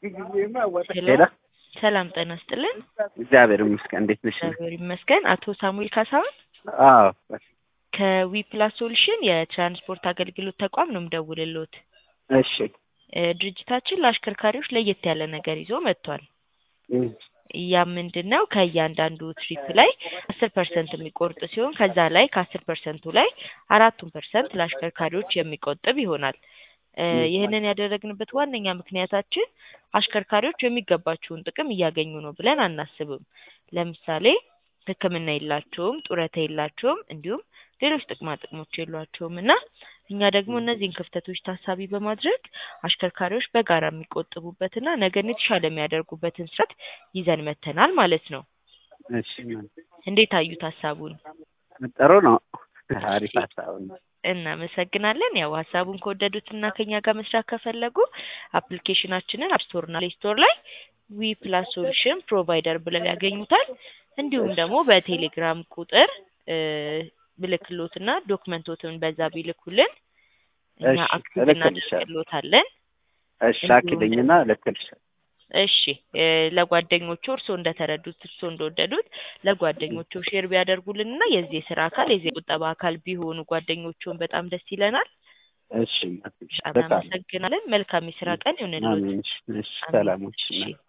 ሄሎ ሰላም ጤና ይስጥልን። እግዚአብሔር ይመስገን። እንዴት ነሽ? እግዚአብሔር ይመስገን። አቶ ሳሙኤል ካሳሁን አዎ ከዊ ፕላስ ሶሉሽን የትራንስፖርት አገልግሎት ተቋም ነው የምደውልልዎት። እሺ እ ድርጅታችን ለአሽከርካሪዎች ለየት ያለ ነገር ይዞ መጥቷል። እም፣ ያ ምንድን ነው? ከእያንዳንዱ ትሪፕ ላይ አስር ፐርሰንት የሚቆርጥ ሲሆን ከዛ ላይ ከአስር ፐርሰንቱ ላይ አራቱን ፐርሰንት ለአሽከርካሪዎች የሚቆጥብ ይሆናል። እ ይህንን ያደረግንበት ዋነኛ ምክንያታችን አሽከርካሪዎች የሚገባቸውን ጥቅም እያገኙ ነው ብለን አናስብም። ለምሳሌ ሕክምና የላቸውም፣ ጡረታ የላቸውም፣ እንዲሁም ሌሎች ጥቅማ ጥቅሞች የሏቸውም እና እኛ ደግሞ እነዚህን ክፍተቶች ታሳቢ በማድረግ አሽከርካሪዎች በጋራ የሚቆጥቡበትና ነገን የተሻለ የሚያደርጉበትን ስርዓት ይዘን መጥተናል ማለት ነው። እሺ እንዴት አዩት ሀሳቡን? ጥሩ ነው። አሪፍ ሀሳብ ነው። እናመሰግናለን። ያው ሀሳቡን ከወደዱትና ከኛ ጋር መስራት ከፈለጉ አፕሊኬሽናችንን አፕ ስቶር እና ፕሌይ ስቶር ላይ ዊ ፕላስ ሶሉሽን ፕሮቫይደር ብለው ያገኙታል። እንዲሁም ደግሞ በቴሌግራም ቁጥር እ ብልክሎትና ዶክመንቶትን በዛ ቢልኩልን እኛ እሺ፣ አክቲቭ እልክልሻለሁ። እናደርግሎታለን። እሺ አኪልኝና እልክልሻለሁ። እሺ እ ለጓደኞቹ እርስዎ እንደተረዱት እርስዎ እንደወደዱት ለጓደኞቹ ሼር ቢያደርጉልንና የዚህ የስራ አካል የዚህ የቁጠባ አካል ቢሆኑ ጓደኞቹን በጣም ደስ ይለናል። እሺ በጣም እናመሰግናለን። መልካም የስራ ቀን ይሁንልዎት። አሜን። እሺ፣ እሺ፣ አሜን። ሰላሞች እሺ